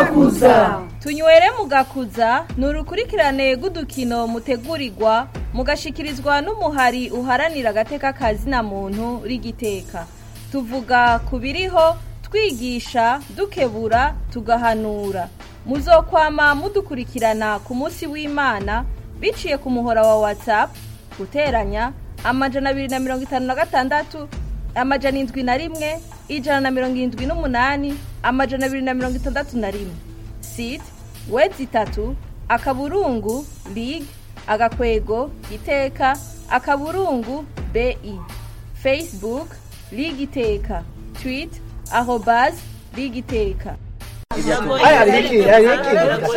mugakuza tunywere mugakuza ni urukurikirane rw'udukino mutegurirwa mugashikirizwa n'umuhari uharanira agateka kazina muntu rigiteka tuvuga ku biriho twigisha dukebura tugahanura muzokwama mudukurikirana ku munsi w'imana biciye ku muhora wa whatsapp guteranya amajana abiri na mirongo itanu na gatandatu amajana indwi na rimwe ijana na mirongo irindwi n'umunani amajana abiri na mirongo itandatu na rimwe site wedi itatu akaburungu lig agakwego iteka akaburungu bi facebook lig iteka twit arobas lig iteka aya riki riki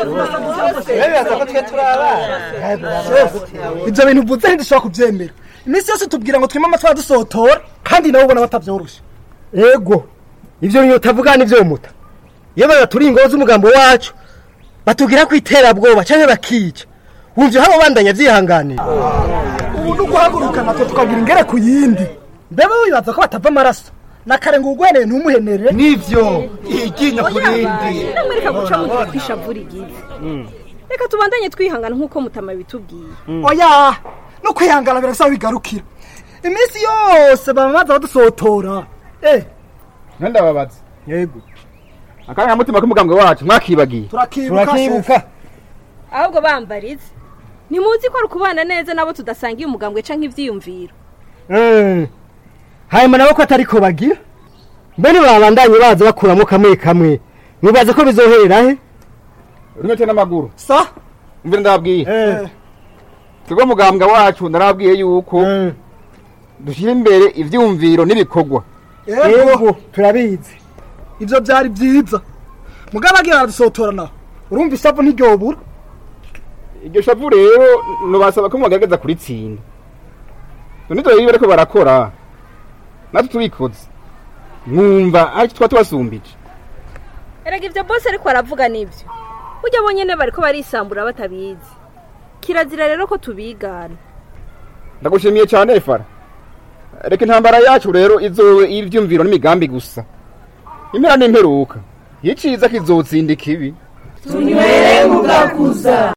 bibaza ko twe turi abana ibyo bintu uvuze ntidushobora kubyemera iminsi yose tubwira ngo twime amatwara dusotora kandi nawe ubona batabyoroshe ego ibyo bintu utavuga nibyo muta iyo bagaturi ingo z'umugambo wacu batubwira ko iterabwoba cyangwa bakica wumva habo bandanya byihanganira ubu ni uguhaguruka natwe tukagira ingere ku yindi mbebe wibaza ko batava amaraso na kare ngo ugweneye ntumuhenere nivyo iryinyo ku rindi namwereka guca mu gihe twishavura igize reka tubandanye twihangana nk'uko mutama bitubwiye oya no kwihangana birasaba bigarukira iminsi yose bamaze badusotora eh ntandababaza yego akarangamutima k'umugambwe wacu mwakibagiye turakibuka turakibuka ahubwo bambarize ntimuzi ko ari ukubana neza nabo tudasangiye umugambwe canke ivyiyumviro Mm. hanyuma nabo ko atari ko bagira mbene babandanye baza bakuramo kamwe kamwe mwibaza ko bizoherera he runyote n'amaguru sa mvira ndababwiye Eh, twebwe mugambwe wacu narabwiye yuko mm. dushyira imbere ivyumviro n'ibikorwa yego ego turabizi ivyo byari byiza mugabo agiye baradusotora naho urumva isavu ntiryobura iryo shavu rero nubasaba ko mubagerageza kuritsinda none dore iyo bariko barakora natwe tubikoze mwumva ari twa tubasumbije erega ivyo bose ariko aravuga nivyo burya bo nyene bariko barisambura batabizi kirazira rero ko tubigana ndagushimiye cyane fara reka intambara yacu rero izowe ivyumviro n'imigambi gusa impera n'imperuka iyo iciza kizotsinda ikibi tunywere mugakuza